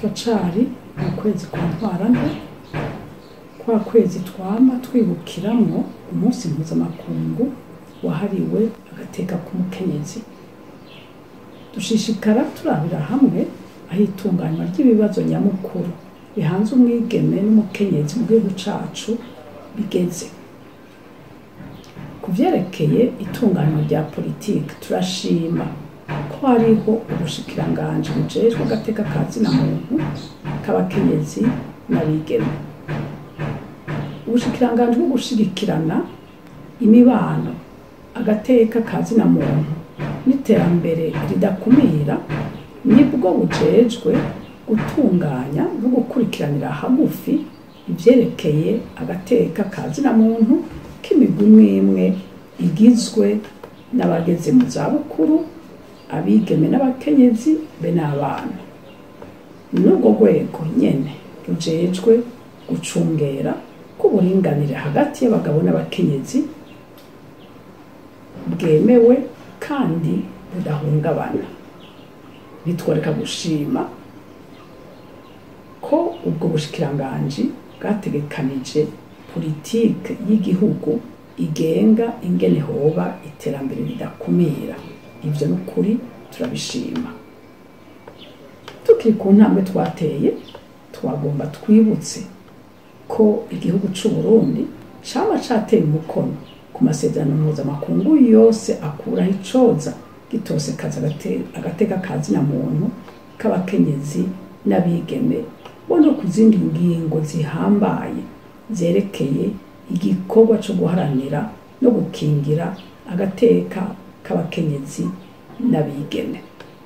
turacari mu kwezi kwa ntwarante kwa kwezi twama twibukiramwo umunsi mpuzamakungu wahariwe agateka k'umukenyezi dushishikara turabira hamwe aho itunganywa ry'ibibazo nyamukuru bihanze umwigeme n'umukenyezi mu gihugu cacu bigeze ku vyerekeye itunganywa rya politiki turashima ko hariho ubushikiranganji bujejwe agateka ka zina muntu k'abakenyezi n'abigeme ubushikiranganji bwo gushigikirana imibano agateka ka zina muntu n'iterambere ridakumira nibwo bujejwe gutunganya no gukurikiranira hagufi ivyerekeye agateka ka zina muntu k'imigwi imwe imwe igizwe n'abageze mu zabukuru abigeme n'abakenyezi be n'abana n'urwo rwego nyene rujejwe gucungera k'uburinganire hagati y'abagabo n'abakenyezi bwemewe kandi budahungabana bitwereka gushima ko ubwo bushikiranganji bwategekanije politike y'igihugu igenga ingene hoba iterambere ridakumira ivyo n'ukuri turabishima tukiri ku ntambwe twateye twagomba twibutse ko igihugu c'u Burundi cama cateye umukono ku masezerano mpuzamakungu yose akuraho icoza gitosekaza agate- agateka ka zina muntu k'abakenyezi n'abigeme bo no ku zindi ngingo zihambaye zerekeye igikorwa co guharanira no gukingira agateka k'abakenyezi n'abigeme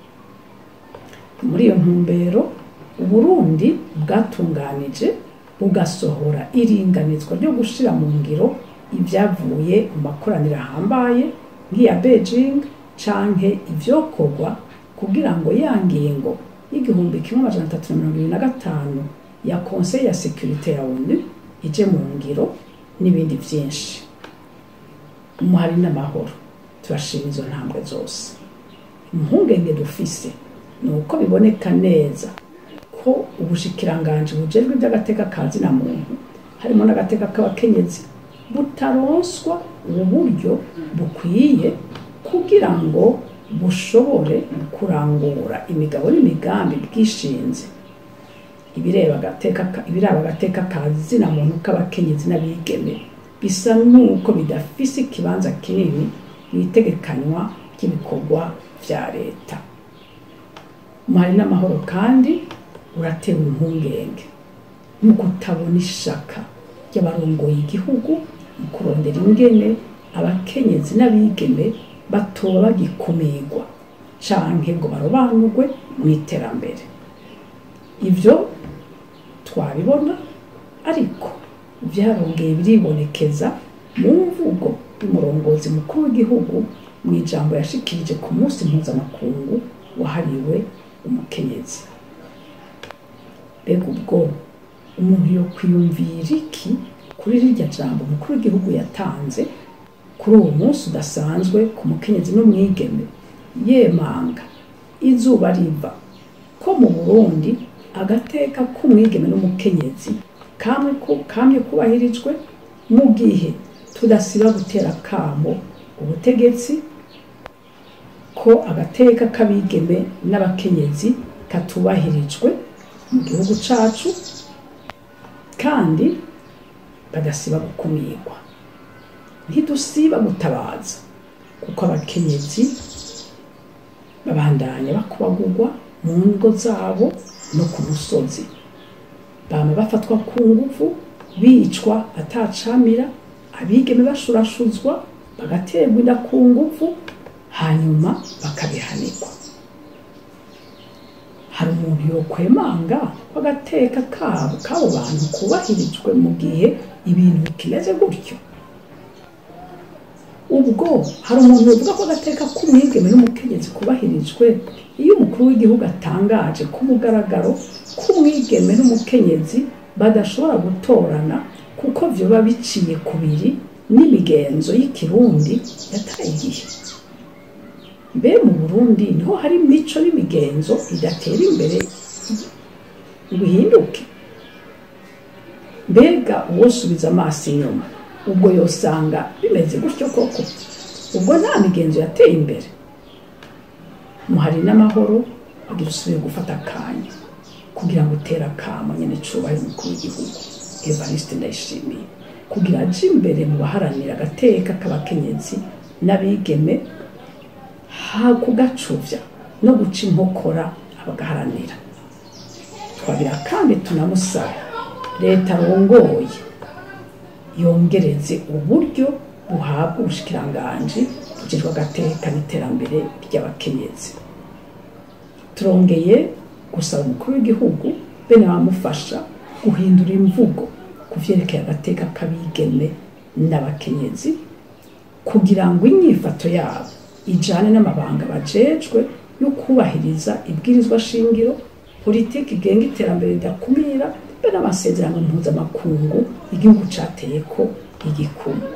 muri iyo ntumbero uburundi bwatunganije bugasohora iringanizwa ryo gushira mu ngiro ibyavuye mu makoraniro ahambaye nk'iya beijing canke ivyokorwa kugira ngo ya ngingo y'igihumbi kimwe amajana atatu na mirongo ibiri na gatanu ya conseil ya sécurité ya onu ije mu ngiro n'ibindi vyinshi umuhari n'amahoro turashima izo ntambwe zose impungenge dufise ni uko biboneka neza ko ubushikiranganji bujejwe iby'agateka ka zina muntu harimo n'agateka k'abakenyezi butaronswa ubu buryo bukwiye kugira ngo bushobore kurangura imigabo n'imigambi bwishinze ibireba agateka ka- ibiraba agateka ka zina muntu k'abakenyezi n'abigeme bisa n'uko bidafise ikibanza kinini mu itegekanywa ry'ibikorwa vya leta umuhari n'amahoro kandi uratewe impungenge mu kutabona ishaka ry'abarongoye igihugu mu kurondera ingene abakenyezi n'abigeme batoba bagikumirwa canke ngo barobanurwe mu iterambere ivyo twabibona ariko vyarongeye biribonekeza mu mvugo y'umurongozi mukuru w'igihugu mu ijambo yashikirije ku munsi mpuzamakungu wahariwe umukenyezi mbega ubwo umuntu yo kwiyumvira iki kuri rirya jambo umukuru w'igihugu yatanze kuri uwo munsi udasanzwe ku mukenyezi n'umwigeme yemanga izuba riva ko mu burundi agateka k'umwigeme n'umukenyezi kamwe ku- kamye kubahirijwe mu gihe tudasiba gutera kamo ubutegetsi ko agateka k'abigeme n'abakenyezi katubahirijwe mu gihugu cacu kandi badasiba gukumirwa ntidusiba gutabaza kuko abakenyezi babandanya bakubagurwa mu ngo zabo no ku musozi bama bafatwa ku nguvu bicwa atacamira abigeme bashurashuzwa bagaterwa inda ku nguvu hanyuma bakabihanirwa hari umuntu yokwemanga ko agateka kabo k'abo bantu kubahirijwe mu gihe ibintu bikimeze gutyo ubwo hari umuntu uvuga ko agateka k'umwigeme n'umukenyezi kubahirijwe iyo umukuru w'igihugu atangaje ku mugaragaro k'umwigeme n'umukenyezi badashobora gutorana kuko vyoba biciye kubiri n'imigenzo y'ikirundi yataye igihe mbe mu burundi niho hari imico n'imigenzo idatera imbere ngo ihinduke mbega uwosubiza amaso inyuma ubwo yosanga bimeze gutyo koko ubwo nta migenzo yateye imbere muhari n'amahoro kugira usubire gufata akanya kugira ngo utere akamo nyine cubahiro umukuru w'igihugu evariste ndayishimiye kugira aje imbere mu baharanira agateka k'abakenyezi n'abigeme ha kugacuvya no guca inkokora abagaharanira twagira kandi tunamusaba leta rongoye yongereze uburyo buhabwa ubushikiranganji bugirwa agateka n'iterambere ry'abakenyezi turongeye gusaba umukuru w'igihugu bene abamufasha guhindura imvugo ku vyerekeye agateka k'abigeme n'abakenyezi kugira ngo inyifato yabo ijane n'amabanga bajejwe yo kubahiriza ibwirizwa shingiro politiki igenga iterambere ridakumira be n'amasezerano mpuzamakungu igihugu cateyeko igikumu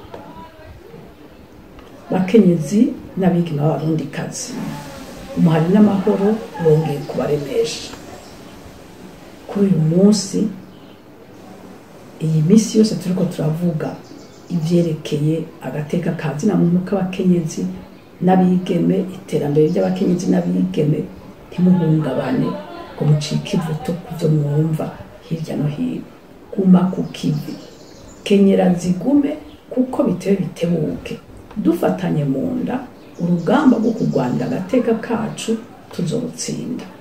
bakenyezi n'abigeme b'abarundikazi umuhari n'amahoro bongeye kubaremesha kuri uyu munsi iyi minsi yose turiko turavuga ivyerekeye agateka ka zina muntu k'abakenyezi n'abigeme iterambere ry'abakenyezi n'abigeme ntimuhungabane ngo mucike ivuto kuvyo mwumva hirya no hino guma ku kivi kenyera zigume kuko bitewe bitebuke dufatanye mu nda urugamba rwo kurwanira agateka kacu tuzorutsinda